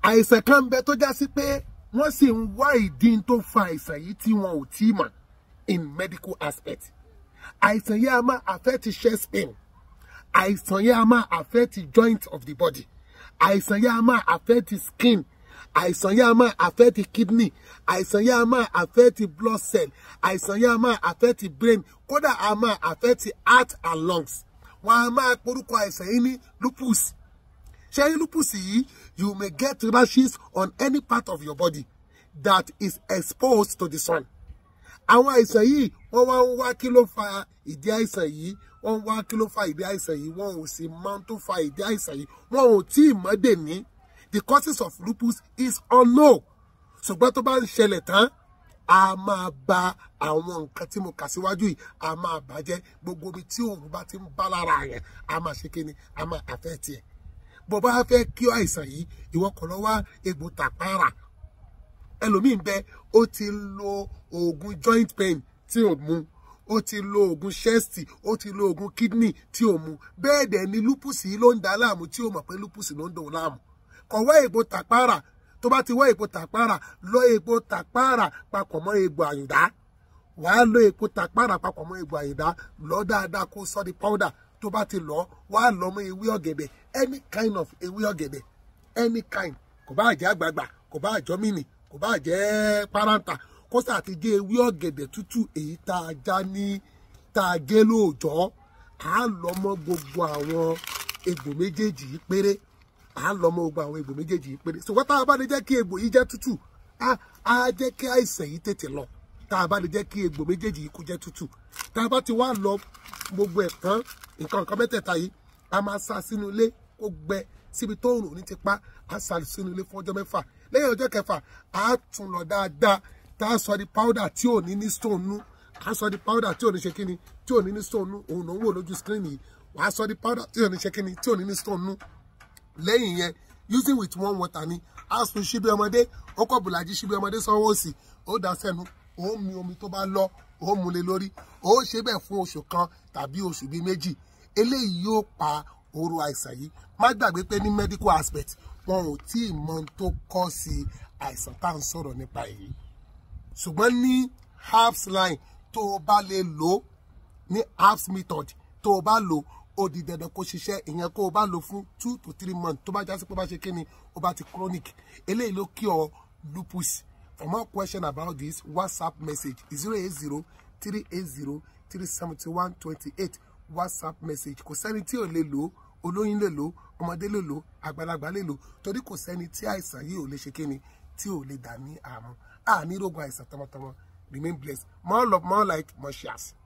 àìsàn kan ń bẹ tó já sí pé wọ́n sì ń wá ìdí tó fa àìsàn yìí tí wọn ò tí ì mọ̀ in medical aspect àìsàn yìí a máa affect chest pain àìsàn yìí a máa affect joint of the body àìsàn yìí a máa affect skin àìsàn yìí a máa affect kidney àìsàn yìí a máa affect blood cell àìsàn yìí a máa affect brain kódà a máa affect heart and lungs wọn a máa porúkọ àìsàn yìí ní lupus ṣé ní lupus yìí you may get rashes on any part of your body that is exposed to the sun àwọn àìsàn yìí wọ́n wá ń wá kí ló fa ìdí àìsàn yìí wọ́n ń wá kí ló fa ìdí àìsàn yìí wọ́n ò sì mọ tó fa ìdí àìsàn yìí wọ́n ò tí ì mọ̀ dè ní the causes of lupus is unknown ṣùgbọ́n tó bá ń ṣẹlẹ̀ tán a máa ba àwọn nǹkan tí mo kà síwájú yìí a máa bàjẹ́ gbogbo ibi tí òun bá ti ń bá lára yẹn a máa ṣe kíni a máa àfẹ́ tiẹ̀ bó bá fẹ́ kí àìsàn yìí ìwọ kọ̀ lọ wá egbò tàpárà ẹlòmíín bẹ ó ti lo oògùn joint pain tí ò mu ó ti lo oògùn chest ó ti lo oògùn kidney tí ò mu bẹ́ẹ̀ dẹ̀ ni lupus yìí ló ń dá láàmú tí ó mọ̀ pé lupus ló ń dòun láàmú kọ̀wé egbò tàpárà tó bá ti wá egbò tàpárà lọ egbò tàpárà papọ̀ mọ́ egbò àyùdá wàá lo egbò tàpárà papọ̀ mọ́ egbò àyùdá lọ dáadáa kó sọ di powder tó bá ti lọ wàá lọ mọ́ ewé ọ̀gẹ̀dẹ̀ any kind of ewé ọ̀gẹ̀dẹ̀ any kind kò bá jẹ́ àgbààgbà kò bá jọ mini kò bá jẹ́ párántà kó sà ti jẹ́ ewé ọ̀gẹ̀dẹ̀ tútù èyí tá a já ní tá a gé lóòjọ́ à á lọ mọ́ gbogbo àwọn egbò méjèèjì yìí péré à á lọ mọ́ gbogbo àwọn egbò méjèèjì yìí péré ṣùgbọ́n tá a bá lè jẹ́ kí egbò yìí jẹ́ tútù á á jẹ́ kí àìsàn yìí tètè lọ tá a bá lè jẹ́ kí egbò méjèèjì yìí kó jẹ́ tútù tá a bá ti wá lọ gbogbo ẹ̀ tán nǹkan nǹkan mẹ́tẹ̀ẹ̀ta yìí a máa sá sínú ilé kó gbẹ síbi tó rùn ní ti pa a sá sínú ilé fún ọjọ́ mẹ́fà lẹ́yìn ọjọ́ kẹfà a tún lọ dáadáa tá a sọ di powder tí ò ní ní stone nú a sọ di powder tí ò ní ṣe kíni tí ò ní ní stone nú òun ló ń wò lójú screen yìí wàá sọ di powder tí ò ní ṣe kíni tí ò ní ní stone nú lẹ́yìn yẹn using with one water ni a sun ṣíbí ọmọdé ó kọ́ bùlàjì ṣíbí ọmọdé sanwó òsì ó dá sẹ́nu ó mi omi tó bá lọ ó mu lé lórí ó ṣe bẹ́ẹ̀ fún oṣù kan tàbí oṣù bíi méjì eléyìí yóò pa oró àìsàn yìí má gbàgbé pé ní medical aspect wọn ò tí ì mọ tó kọ́ sí àìsàn tá à ń sọ̀rọ̀ nípa èyí ṣùgbọ́n ní herbs line tó o bá lè lò ó ní herbs method tó o bá lò ó di dandan kó ṣiṣẹ́ ìyẹn kó o bá lò fún two to three months tó bá jásí pé ó bá ṣe kíni ó bá ti chronic eléyìí ló kí ọ lupus for more question about this whatsapp message zero eight zero three eight zero three seventy one twenty eight whatsapp message kò sẹ́ni tí ò lè lò ó olóyún lè lò ó ọmọdé lè lò ó àgbàlagbà lè lò ó torí kò sẹ́ni tí àìsàn yìí ò lè ṣe kíni tí ò lè dà ní àmú àní rògbò àìsàn tọmọtọmọ remain blessed more love more light more shares.